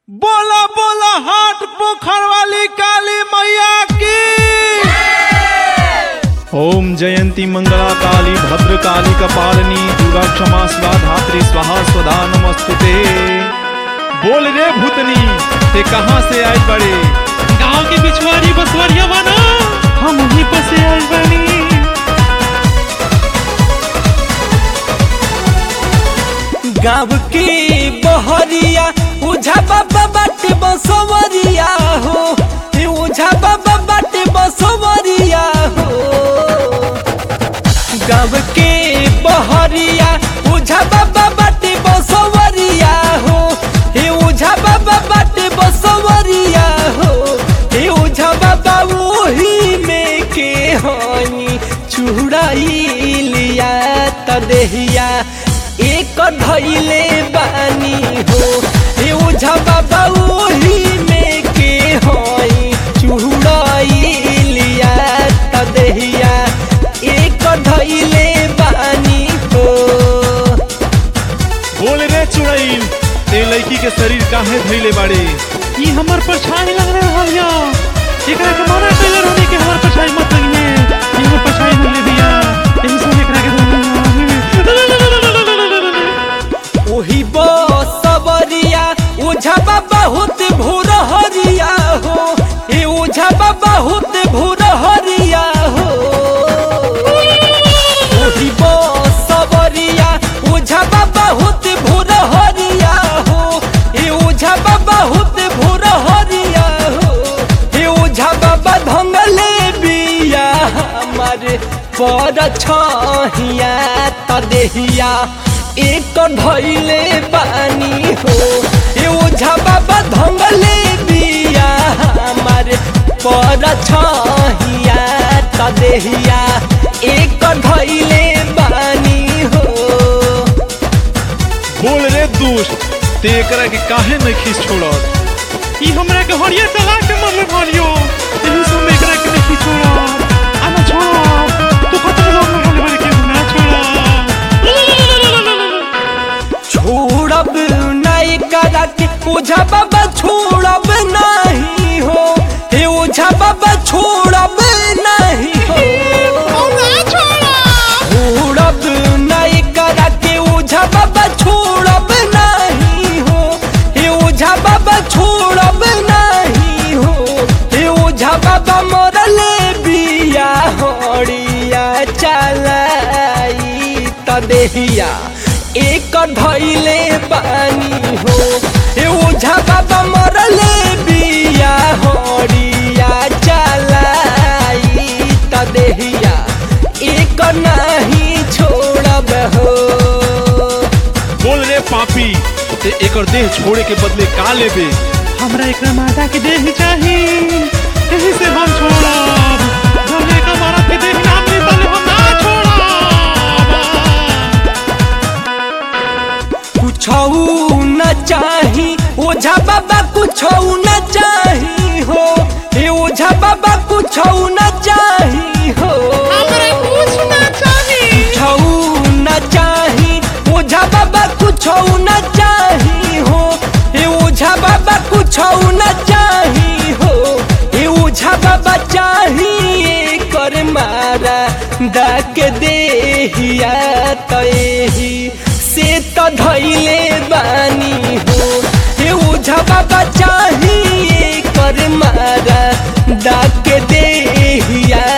बोला बोला हाट पोखर वाली काली मैया की ओम जयंती मंगला काली भद्र काली कपालिनी दुर्गा क्षमा स्वा धात्री स्वाहा स्वधा नमस्तुते बोल रे भूतनी ते कहाँ से आए बड़े गांव के बिछवारी बसवरिया बना हम वहीं पर से आए बनी गाँव के बहरिया उझा बाबा बाटे बसवरिया हो ए उझा बाबा बाटे बसवरिया हो गाँव के बहरिया उझा बाबा बाटे बसवरिया हो ए उझा बाबा बाटे बसवरिया हो ए उझा बाबा वही में के हनी चुड़ाइलिया तदेहिया एक धैले बानी हो ए उझा बाबा वही में के हई चुड़ाइलिया तदेहिया एक धैले बानी हो बोल रे चुड़ैल ते लड़की के शरीर काहे धैले बाड़े ये हमार परछाई लग रहा है या एकरा के माना टेलर होने के हमार परछाई मत लगिए ये हमार परछाई हो ले दिया यही से एकरा के ओही बसवरिया ओझा बाबा होत भोर हरिया हो ए ओझा बाबा होत भोर हरिया हो ओही बसवरिया ओझा बाबा होत भोर हरिया हो ए ओझा बाबा होत भोर हरिया हो ए ओझा बाबा धंगले बिया हमारे पर छहिया तदेहिया एक धैले बानी हो ए ओझा बाबा धंगले बिया हमारे पर छहिया तदेहिया एक धैले बानी हो बोल रे दुष्ट ते एकरा के काहे नहीं खींच छोड़त ये हमरा के हरिया चला के मरले भरियो यही से हम एकरा के नहीं छोड़ा आना छोड़ा तू खतरे लोग में होने वाले के ना छोड़ा छोड़ब नहीं करा के ओझा बाबा छोड़ब नहीं हो हे ओझा बाबा छोड़ब नहीं हो छोड़ब नहीं करा के ओझा बाबा छोड़ब नहीं हो हे ओझा बाबा छोड़ब नहीं हो हे ओझा बाबा मरले बिया हड़िया चलाई तदेहिया एक धैले बानी हो हे ओझा बाबा मरले बिया हड़िया चलाई तदेहिया एक नहीं छोड़ब हो बोल रे पापी ते एकर देह छोड़े के बदले का लेबे हमरा एकरा माता के देह चाही यही से हम छोड़ब भले का मारा के देह ना मिली तले हम ना छोड़ब कुछऊ न चाही ओझा बाबा कुछऊ न चाही हो हे ओझा बाबा कुछऊ न चाही हो कुछऊ न चाही ओझा बाबा कुछऊ न चाही हो हे ओझा बाबा कुछऊ न चाही हो हे ओझा बाबा चाही कर मारा डाक देहिया तही से त धैले बानी हो हे ओझा बाबा चाही कर मारा डाक देहिया